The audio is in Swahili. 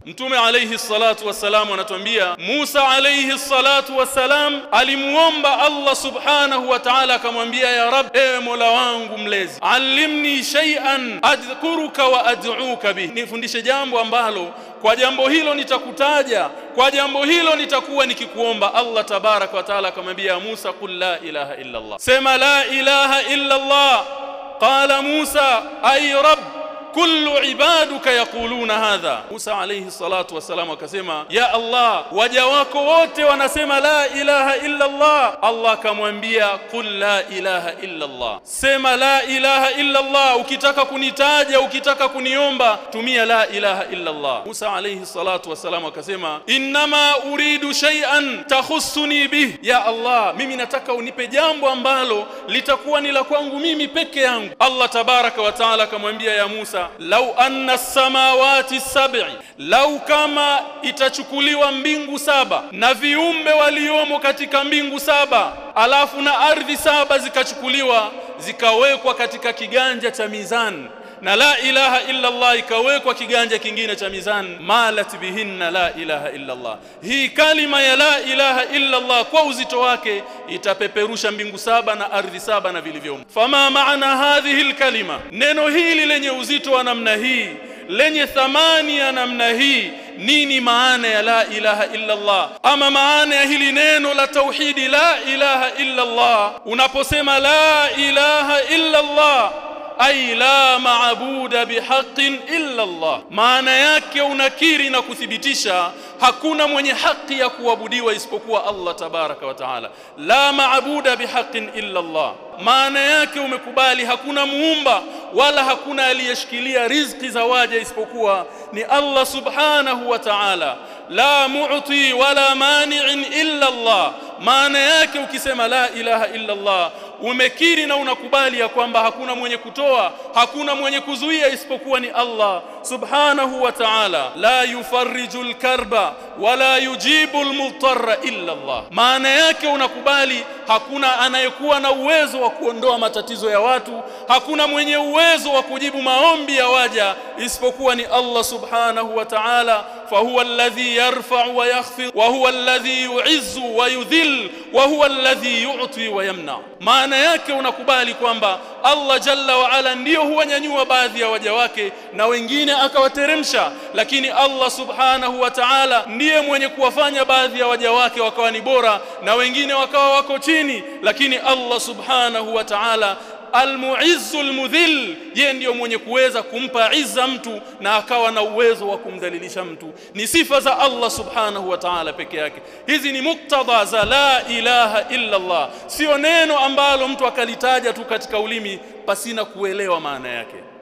Mtume alayhi salatu wassalam anatuambia Musa alayhi salatu wassalam alimuomba Allah subhanahu wa ta'ala, akamwambia ya Rabb, ewe Mola wangu mlezi, allimni shay'an adhkuruka wa ad'uka bihi, nifundishe jambo ambalo kwa jambo hilo nitakutaja, kwa jambo hilo nitakuwa nikikuomba. Allah tabaraka wa taala akamwambia Musa, qul la ilaha illa Allah, sema la ilaha illa Allah. Qala Musa ay rabb kullu ibaduka yaquluna hadha. Musa alayhi salatu wassalam akasema, ya Allah, waja wako wote wanasema la ilaha illa Allah. Allah akamwambia qul la ilaha illa Allah, sema la ilaha illa Allah. Ukitaka kunitaja, ukitaka kuniomba, tumia la ilaha illa Allah. Musa alayhi salatu wassalam akasema, innama uridu shay'an takhussuni bih, ya Allah, mimi nataka unipe jambo ambalo litakuwa ni la kwangu mimi peke yangu. Allah tabaraka wa taala akamwambia ya Musa lau anna samawati sab'i, lau kama itachukuliwa mbingu saba na viumbe waliomo katika mbingu saba, alafu na ardhi saba zikachukuliwa zikawekwa katika kiganja cha mizani na la ilaha illa Allah ikawekwa kiganja kingine cha mizani, malat bihinna la ilaha illa Allah. Hii kalima ya la ilaha illa Allah kwa uzito wake itapeperusha mbingu saba na ardhi saba na vilivyomo. Fama maana hadhihi alkalima, neno hili lenye uzito wa namna hii lenye thamani ya namna hii, nini maana ya la ilaha illa Allah? Ama maana ya hili neno la tauhidi la ilaha illa Allah, unaposema la ilaha illa Allah ay la maabuda bihaqin illa Allah, maana yake unakiri na kuthibitisha hakuna mwenye haki ya kuabudiwa isipokuwa Allah tabaraka wa taala. La maabuda bihaqin illa Allah, maana yake umekubali hakuna muumba wala hakuna aliyeshikilia riziki za waja isipokuwa ni Allah subhanahu wa ta'ala. La mu'ti wala mani'in illa Allah, maana yake ukisema la ilaha illa Allah umekiri na unakubali ya kwamba hakuna mwenye kutoa, hakuna mwenye kuzuia isipokuwa ni Allah subhanahu wa ta'ala. La yufarriju lkarba wala yujibu lmudtarra illa Allah, maana yake unakubali hakuna anayekuwa na uwezo wa kuondoa matatizo ya watu, hakuna mwenye uwezo wa kujibu maombi ya waja isipokuwa ni Allah subhanahu wa ta'ala. Fahuwa alladhi yarfa'u wa yakhfid wa huwa alladhi yu'izzu wa yudhill wa huwa alladhi yu'ti wa yamna. Maana yake unakubali kwamba Allah jalla wa ala ndiyo huwanyanyua baadhi ya waja wake na wengine akawateremsha, lakini Allah subhanahu wa ta'ala ndiye mwenye kuwafanya baadhi ya waja wake wakawa ni bora na wengine wakawa wako chini, lakini Allah subhanahu wa ta'ala almuizzu almudhill, yeye ndiyo mwenye kuweza kumpa izza mtu na akawa na uwezo wa kumdhalilisha mtu. Ni sifa za Allah subhanahu wa ta'ala peke yake. Hizi ni muktadha za la ilaha illa Allah, sio neno ambalo mtu akalitaja tu katika ulimi pasina kuelewa maana yake.